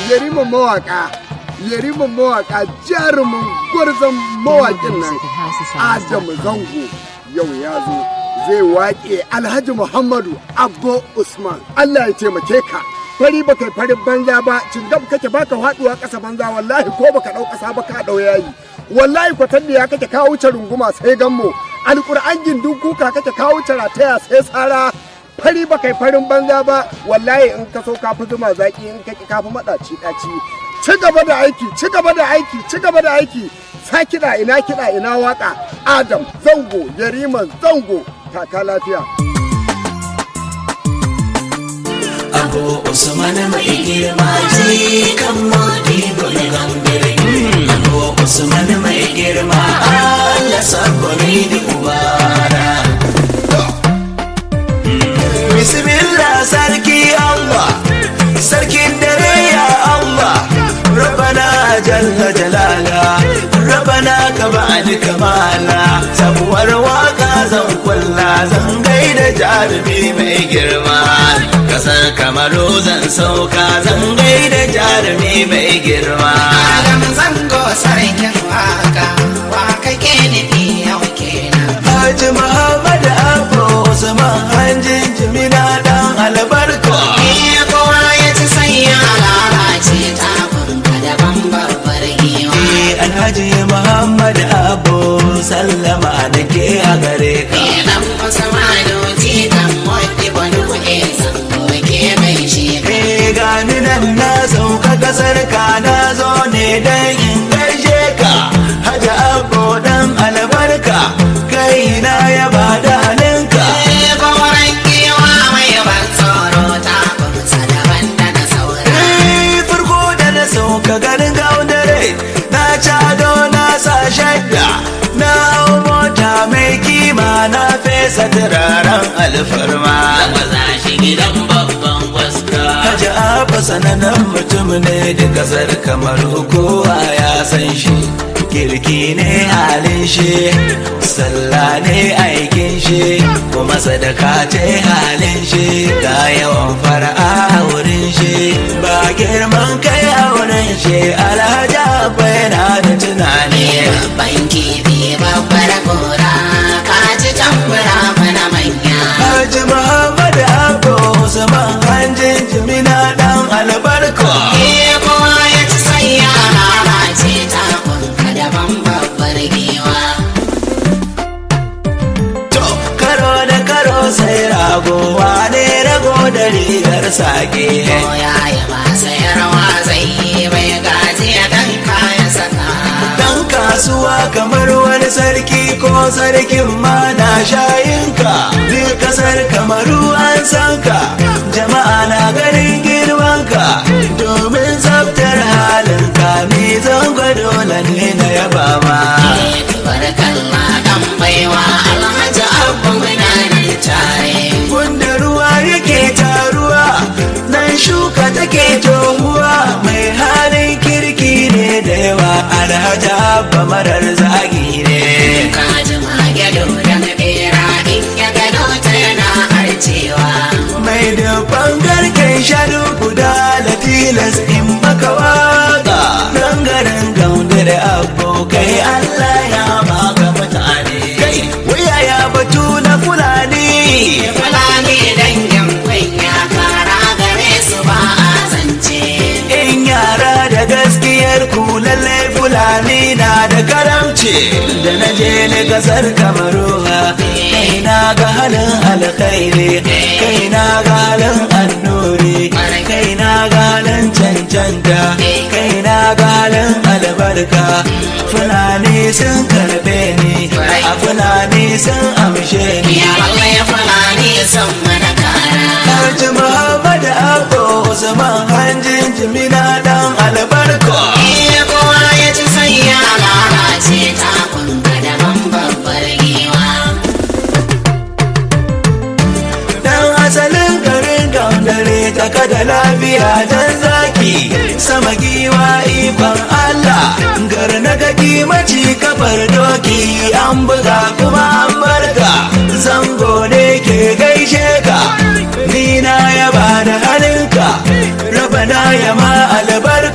yariman mawaka yariman mawaka jarumin gwarzon mawakin nan adamu zango yau ya zo zai waƙe alhaji muhammadu abbo usman allah ya taimake ka fari baka yi farin banza ba cingam kake baka faduwa ƙasa banza wallahi ko baka ɗau ƙasa ba ka ɗau yayi wallahi kwatan da ya kake kawo wuce runguma sai gammo alƙur'an gindin kuka kake kawo wuce rataya sai tsara fari ba kai farin banza ba wallahi in ka so ka fi zuma zaki in ka ka fi maɗaci ɗaci ci gaba da aiki ci gaba da aiki ci gaba da aiki sa kiɗa ina kiɗa ina waka adam zango yariman zango taka lafiya Abu Usman mai girma ji kan modi gole gambere Abu Usman mai girma Allah saboni di ubara Bismillah sarki Allah sarkin dare ya Allah Rabbana jalla jalala Rabbana ka ba'ani kamala sabuwar waka zan kulla zan gaida jarumi mai girma kasar kamaru zan sauka zan gaida jarumi mai girma Adam zango sarkin waka waka ke nufi yau kenan Haji Muhammad Abu Usman hanjin jimina dan albarka Iya kowa ya ci sai ya lalace takunka daban babbar giwa Eh, Alhaji Muhammad Abu sallama da ke a gare ka Idan wasu madoji kan wadda wani kuɗe zango ke mai shi Eh, gani nan na sauka kasar ka na zo ne dan in gaishe ka Haji Abu dan albarka kai na yaba da halinka Koren giwa mai ban tsoro takunsa daban da na saura Eh, farko da na sauka garin gaunare na cado na sa shadda na hau mota mai kima na fesa turaren alfarma Maza shi gidan babban gwaska Haji Abba sanannen mutum ne da kasar kamar kowa ya san shi kirki ne halin shi sallah ne aikin shi kuma sadaka ce halin shi ga yawan fara'a a wurin shi ba girman kai a wurin shi alhaji Abba yana da tunani Babban kifi babbar gora ka ci tambura mana manya Haji Muhammad Abba Usman hanjin jimina dan albarka Iya kowa ya ci sai ya lalace takunka daban babbar giwa To, karo da karo sai rago wane rago da rigar sake. Ko ya yi ba sayarwa zai yi bai gaji ya dan kaya saka Dan kasuwa kamar wani sarki ko sarkin ma na shayinka. Duk kasar kamaru an san ka, jama'a na ganin girmanka. Domin tsaftar halinka ni zango dole ne na yaba ma. Barkalla dan baiwa alhaji abu muna nan tare Wanda ruwa yake taruwa, nan shuka take tohuwa mai halin kirki ne da yawa alhaji abba marar zagi ne. Kaji mage dodon bera in ya gano ta yana harcewa Mai dubban garken shanu guda da tilas in baka waka. Nan garin gaunda da abokai Allah ya baka mutane. Kai, waya ya batu na Fulani. Fulani dangin kunya kara gare su ba a zance In yara da gaskiyar ku lallai fulani na da karamci da na je ni kasar kamaruwa kai na ga halin alkhairi kai na ga halin annuri kai na ga halin cancanta kai na ga halin albarka fulani sun karbe ni a fulani sun amshe ni Ya Allah ya fulani son mana kara Haji Muhammad Abba Usman hanjin jimina dan albarka Iya kowa ya ci sai ya lalace takun daban babbar giwa Dan asalin garin gaundare ta kada lafiya dan zaki sama giwa ikon Allah gar na gaki maci kafar doki an buga kuma an barka zango ne ke gaishe ka ni na yaba da halinka rabana ya ma albarka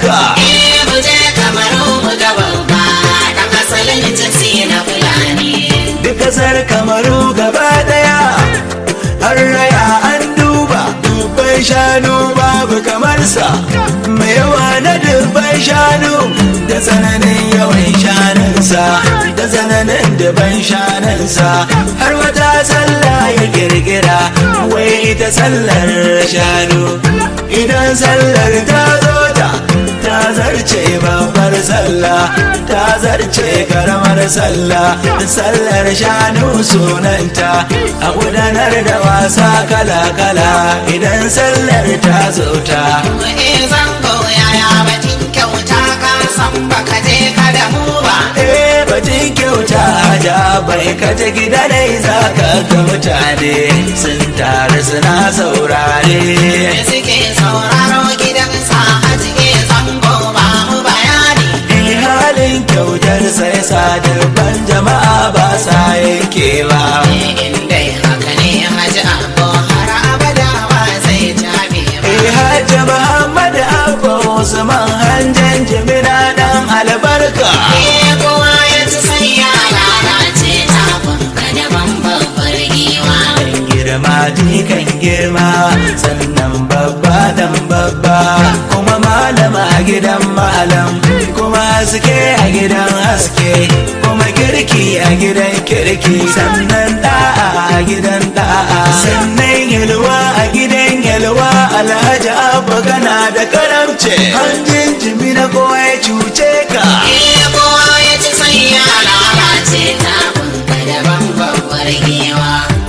kamaru gaba daya har raya an duba dubban shanu babu kamarsa mai yawa na dubban shanu da tsananin yawan shanunsa da tsananin dubban shanunsa har wata sallah ya kirkira wai ita sallar shanu idan sallar ta zo ta ta zarce babbar sallah ta zarce karamar sallah sallar shanu sunanta a gudanar da wasa kala-kala idan sallar ta zo ta Eh zango yaya batun kyauta ka san baka je ka da mu ba. eh batun kyauta ja bai kaje gida dai za ka ga mutane sun taru suna saurare Da suke sauraro gidan sa hajiye zango ba mu bayani. Eh halin kyautar sai sadabban jama'a ba sa yankewa Eh in dai haka ne haji abu har abada ba zai tabe ba. Eh hajji Muhammad Abba Usman hanjan jimina dan albarka Eh kowa ya ci sai ya lalace takunka daban babbar giwa. Dan girma jikan girma sannan babba dan babba kuma malama a gidan malam kuma haske a gidan haske kuma kirki a gidan kirki sannan da'a a gidan da'a sannan yalwa a gidan yalwa alhaji abu kana da karamce hanjin jimi na kowa ya cuce ka Eh kowa ya ci sai ya lalace takunka daban babbar giwa.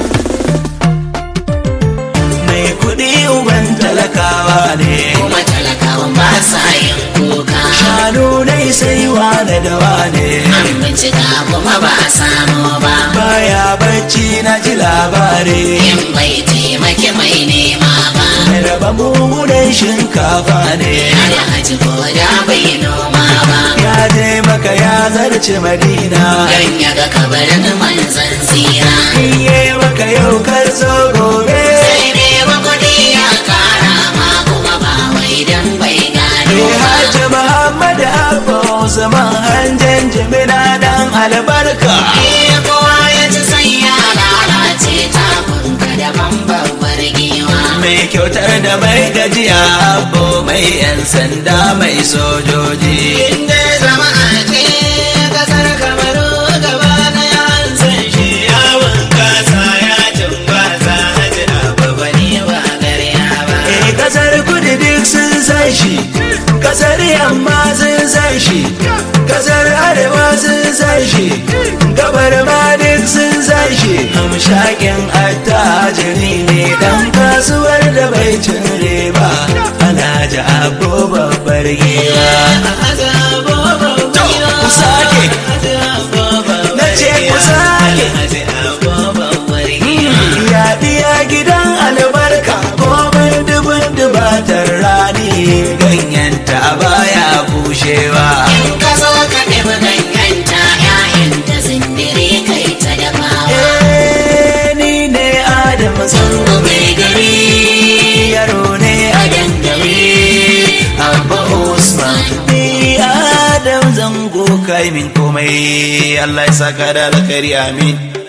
mai kuɗi uban talakawa ne kuma talakawan ba sa yin kuka shanu dai sai wane da wane an bincika kuma ba a samu ba baya bacci na ji labari in bai taimaki mai nema ba mai raba mummunan shinkafa ne alhaji ko da bai noma ba ya je maka ya zarce madina dan ya ga kabarin manzan tsira iye maka yau kar zo gobe sai dai ba kuɗi ya kara ma kuma ba wai dan bai gano Eh ba Hajji Muhammad Abba Usman hanjan jimina dan albarka Eh, kowa ya ci sai ya lalace takunka daban babbar giwa mai kyautar da mai gajiya Abbo mai yan sanda mai sojoji inda jama'a ce kasar kamaru gaba daya an san shi yawon kasa ya tumbasa haji abu bane ba garya ba Eh kasar kudu duk sun san shi kasar yamma sun san shi kasar arewa sun san shi gabar ma duk sun san shi hamshakin attajiri ne dan kasuwar da bai cin riba alhaji abu babbar giwa Haji Abu babbar To, giwa. ku sake. Haji Abu babbar Na ce ku giwa. sake. Haji Abu babbar giwa. ya biya gidan albarka komai dubin dubatar rani ganyenta baya bushewa In ka zo ka ɗebi ganyenta ‘ya'yanta zindiri kai ta dafawa. Eh, ni ne Adam Zango mai gari yaro ne a dangare Abba Usman ni Adam zango kai min komai Allah ya saka da alkhairi amin